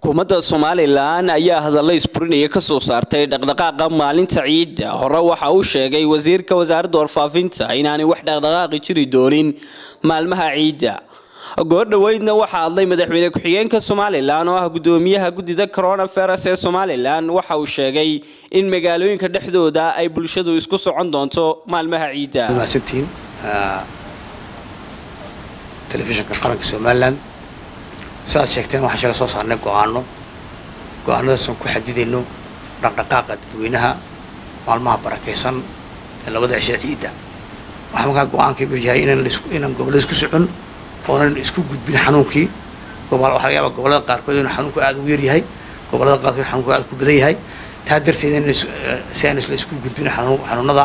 xukuumadda somalilan ayaa hadalla isburinaya ka soo saartay dhaqdhaqaaqa maalinta ciidda hore waxa uu sheegay wasiirka wasaaradda warfaafinta inaanay wax dhaqdhaqaaqi jiri doonin maalmaha ciidda goordhoweydna waxaa hadlay madaxweyne ku-xigeenka somalilan oo ah gudoomiyaha guddida coronavirus ee somalilan waxa uu sheegay in magaalooyinka dhexdooda ay bulshadu isku socon doonto maalmaha ciidda mahadsantihiin telefishinka qaranka somalilan sidaad sheegteen waxaan shala soo saarnay go-aano go-aanadaasaan ku xadidayno dhaqdhaqaaqa dadweynaha maalmaha barakaysan ee labada cishe ciidda waxaa markaa go-aankaygu yahay inaan inaan gobollada isku socon oonan isku gudbin xanuunkii gobol waxaa laga yaabaa gobollada qaarkood inuu xanuunku aada ugu yaryahay gobollada qaarkood xanuunku aada ku badan yahay taa darteed in si aan isla isku gudbin xanuunada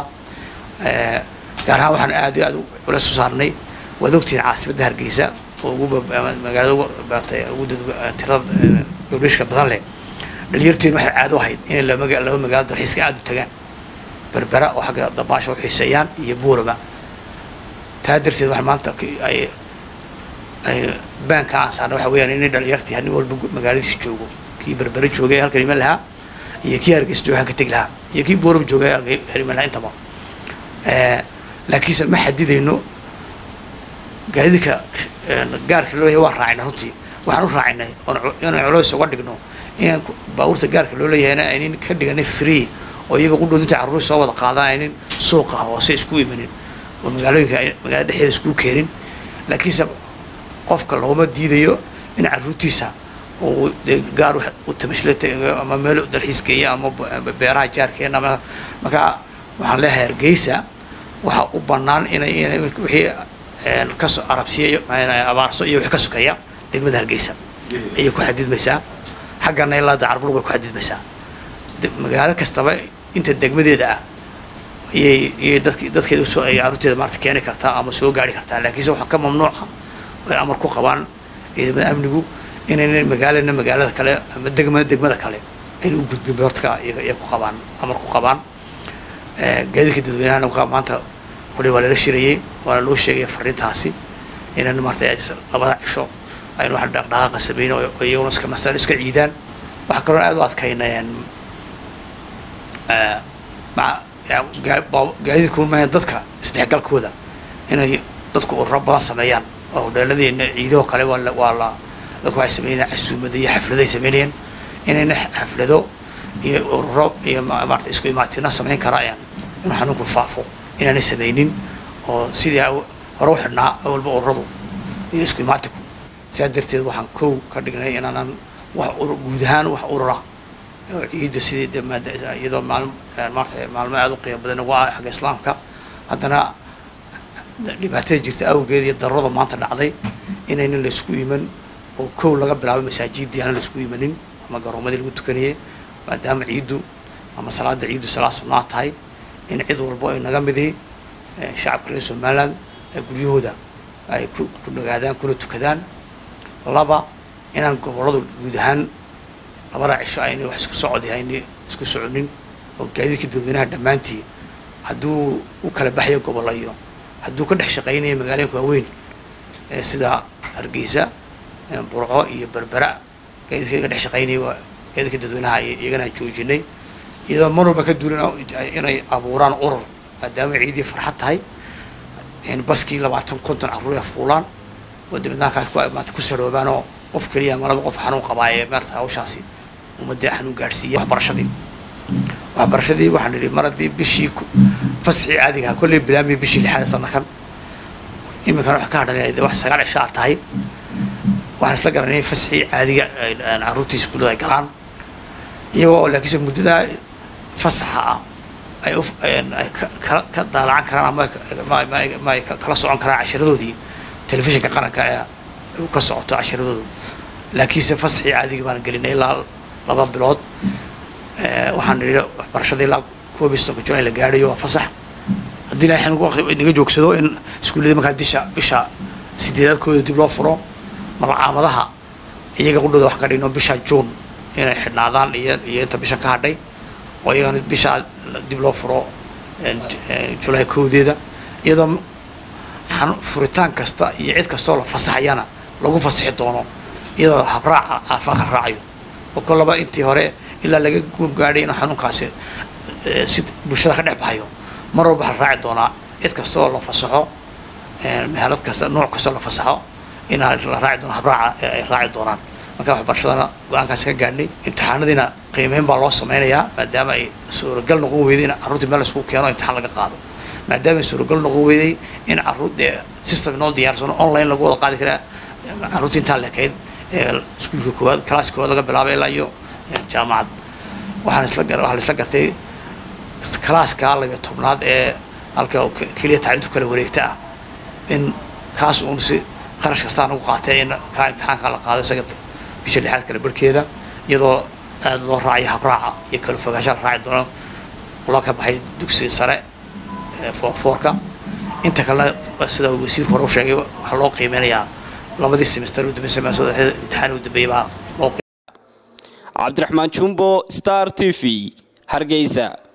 gaar ahaan waxaan aada iyo aada ula soo saarnay waad ogtihiin caasimadda hargeysa oo ugu magaalada ugu tirada gobdhishka badan leh dhalinyarteen waxay caado ahayd inay laba magaalo dalxiiska aada u tagaan berbera oo xagga dabaasha u xiiseeyaan iyo buurama taa darteed waxa maanta ay ay baanka aan saarnay waxa weeyaan inay dhalinyartii nin walba magaaladiisa joogo kii berbera joogay halkan iman lahaa iyo kii hargeysa jooga halka tegi lahaa iyo kii buurama joogay halka iman lahaa intaba laakiinse ma xadidayno gaadidka gaarka loo leeyahay waan raacina runtii waxaan u raacinay inaan culays uga dhigno inaan baabuurta gaarka loo leeyahayna aynin ka dhiganay free oo iyaga qudhood intay carruur soo wada qaadaan aynin suuqa hoose isku imanin oo magaalooyinka magaalada dhexdeeda isku keenin laakiinse qofka looma diidayo in carruurtiisa uu dee gaar u tamashla ama meel dalxiis geeya ama beeraha jaarkeena ama markaa waxaan leeyahay hargeysa waxaa u bannaan inay inay wixii kasoo arabsiya abaarso iyo wix ka sokeeya degmada hargeysa ayay ku xadidmaysaa xaggana ilaa dacarbul bay ku xadidmaysaa magaalo kastaba inta degmadeeda ah ayay iyay dadk dadkeeda usoo ay carruurteeda maarata keeni kartaa ama soo gaari kartaa laakiinse waxaa ka mamnuuca ay amar ku qabaan ciidamada amnigu inayna magaalana magaalada kale ama degmada degmada kale ayna u gudbin boortka iy ku qabaan amar ku qabaan gaadiidka dadweynahana markaa maanta wali waa lala shirayay waana loo sheegaya fariintaasi inaan maarata labada cisho aynu wax dhaqdhaqaaqa sameyn oo iyaguna iska nastaan iska ciidaan waxaa kaloo aada u adkaynayaan gaadiidku maaha dadka isdhexgalkooda inay dadku ururo badan sameeyaan oo hodheeladeena ciidahoo kale waa la waa la dadku waxay sameynayaan casuumada iyo xafladay sameynayaan inayna xaflado iyo ururo iyo maarata isku imaatina samayn karayaan inuu xanuunku faafo inaanay samaynin oo sidii hore u xidhnaa awalba ururadu iyo isku imaatiku sidaa darteed waxaan kow ka dhignay inaanan wax guud ahaan wax urura oo ciidda sidii de iyadoo maal maarata maalmo aada u qiimo badan ugu ah xagga islaamka haddana dhibaatada jirta awgeed iyo darurada maanta dhacday inaynan laysku iman oo kow laga bilaabo masaajidii aanan laysku imanin ama garoomadii lagu tukanayay maadaama ciiddu ama salaada ciiddu salaad sunnaa tahay in cid walbo ay naga midi shacabka reer somaliland ay guryahooda ay ku nagaadaan kuna tukadaan laba inaan gobolladu guud ahaan labada cisho aynay wax isku socodi aynay isku soconin oo gaadiidka dadweynaha dhammaantii hadduu u kala baxayo gobollo iyo hadduu ka dhex shaqaynayo magaalooyinka waaweyn sida hargeysa burco iyo berbera gaadiidka iga dhex shaqaynaya waa gaadiidka dadweynaha iyagana joojinay iyadoo mar walba ka duulin inay abuuraan urur maadaama ciidii farxad tahay baskii labaatan konton carruur ay fuulaan oo dibadnaankaas ku maanta ku saroobaan oo qof keliya ama laba qof xanuun qabaa ee maarata hawshaasi ummadda xanuun gaadhsiiya waxbarashadii waxbarashadii waxaan nidhi mar haddii bishii fasxii caadigaha kolley bilaamiya bishii lixaad sannakan iminkana wax ka hadhan de wax sagaal cisho aad tahay waxaan isla garanay fasxii caadiga carruurtii iskuullada ay galaan iyagoo laakiinse muddadaa fasaxa ah ay ay ka daalacan karaan ama ma ay kala socon karaan cashiradoodii telefishinka qaranka ee ka socoto cashiradoodu laakiinse fasaxii caadiga baan gelinay ilaa laba bilood waxaan nidhi waxbarashada ilaa koob iyo soddonka jun la gaadhayo waa fasax haddii ilahay xanuunku waqti inaga joogsado in iskuullada markaa disha bisha sideedaadkooda dib loo furo malcaamadaha iyaga qudhooda wax ka dhigno bisha juun inay xidhnaadaan iyo iyo inta bisha ka hadhay oo iyagana bishaa dib loo furo julaay kowdeeda iyadoo furitaan kasta iyo cid kastoo la fasaxayana lagu fasixi doono iyadoo habraaca caafimaadka raacayo oo kolaba intii hore ilaa laga gaadhay inuu xanuunkaasi si bulshada ka dhex baxayo mar walba waxaa la raaci doonaa cid kastoo la fasaxo mehelad kasta nooc kastoo la fasaxo inaa la raaci doono habraaca ay raaci doonaan marka waxbarashadana go-aankaasi ka gaadhnay imtixaanadiina qiimeyn baa loo sameynayaa maadaama ay suuragal noqon weyday in carruurtii meel laisku keeno imtixaan laga qaado maadaama ay suuragal noqon weyday in carruur dee system inoo diyaarsano online lagu wada qaadi karaa carruurtii intaa leekayd iskuulka koowaad classka koowaad laga bilaabay ilaa iyo jaamacad waxaan isla waxaa la isla gartay calaaska labiyo tobnaad ee halka keliya tacliintu kala wareegta ah in kaas uun si qarash kastaa nagu qaatay in kaa imtixaanka la qaado isaga bisha lixaad kale barhkeeda iyadoo aada loo raacayo habraaca iyo kala fogaansha la raaci doono la ka baxay dugsiga sare foorka inta kalena sida wasiirku hore u sheegay waxaa loo qiimeynayaa labadii semester u dambeysay imtixaan u dambeeyay baa loo cabdiraxmaan jumbo star t v hargeysa